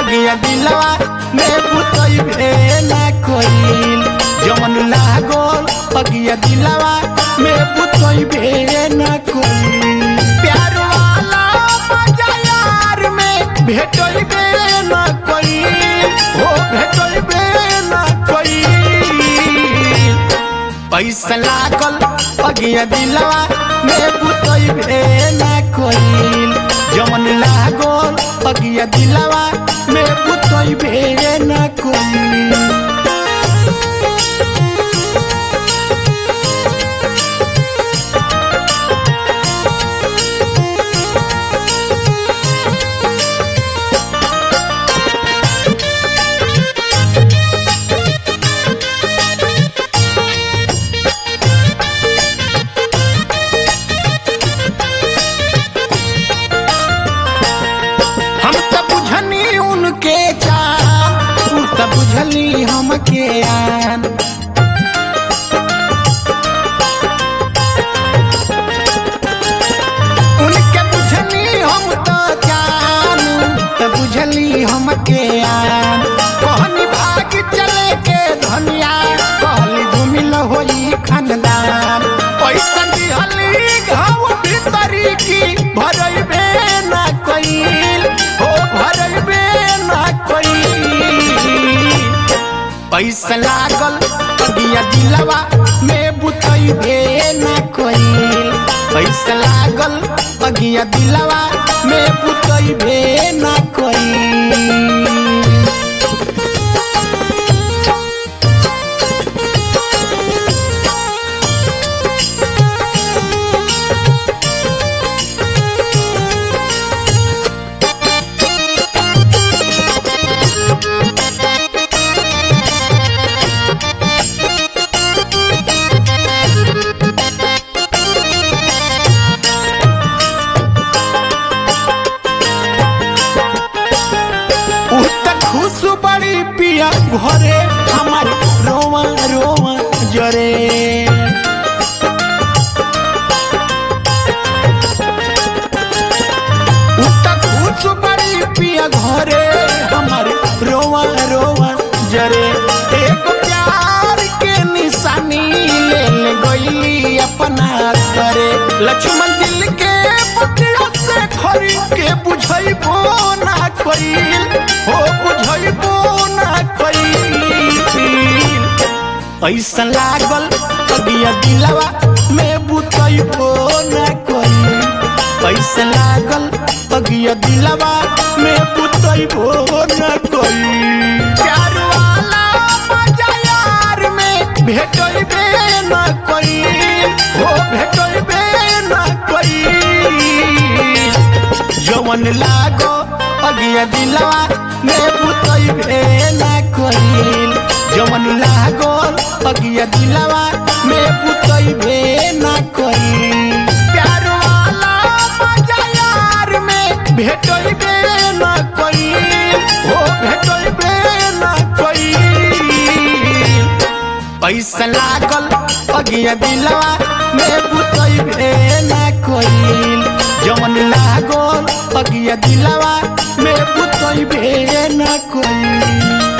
अगिया दिलवा में बुतइबे ना कइल जवन लागल अगिया दिलवा में बुतइबे ना कइल प्यार वाला मजा यार में भेटइबे ना कइल हो भेटइबे ना कइल पैसा लागल अगिया दिलवा में बुतइबे ना कइल जमन लागल अगिया दिलवा में बुतइबे ना कइल हम त बुझनी उनके जान तू त बुझली हमके आन उनके बुझनी हम त जान त बुझली हमके आन कहनी भाग चले के धनिया कहली घुमिल होई खानदान पैसा दिहली घाव भीतरी की भरइबे ना कइल हो भरइबे ना कइल पैसा लागल अगिया दिलवा में बुतइबे ना कइल पैसा लागल अगिया दिलवा में बुतइबे ना कइल उ त खुश बड़ी पिया घरे हमार रोवा रोवा जरे उ त खुश बड़ी पिया घरे हमार रोवा रोवा जरे एक प्यार के निशानी ले ले गईली अपना करे लक्ष्मण दिल के बतिया से खरीद के बुझैबो ना कइल हो बुझैबो ना कइल ऐसा लागल अगिया दिलवा में बुतैबो ना कइल ऐसा लागल अगिया दिलवा में बुतैबो ना कइल प्यार वाला मजा यार में भेटैबे ना कइल हो भेटैबे ना कइल जवन लागो अगिया दिलवा में बुतइबे ना कइल जवन लागो अगिया दिलवा में बुतइबे ना कइल प्यार वाला मजा यार में भेटइबे ना कइल हो भेटइबे ना कइल पैसा लागल अगिया दिलवा में बुतइबे ना कइल जवन लागल अगिया दिलवा में बुतइबे ना कइल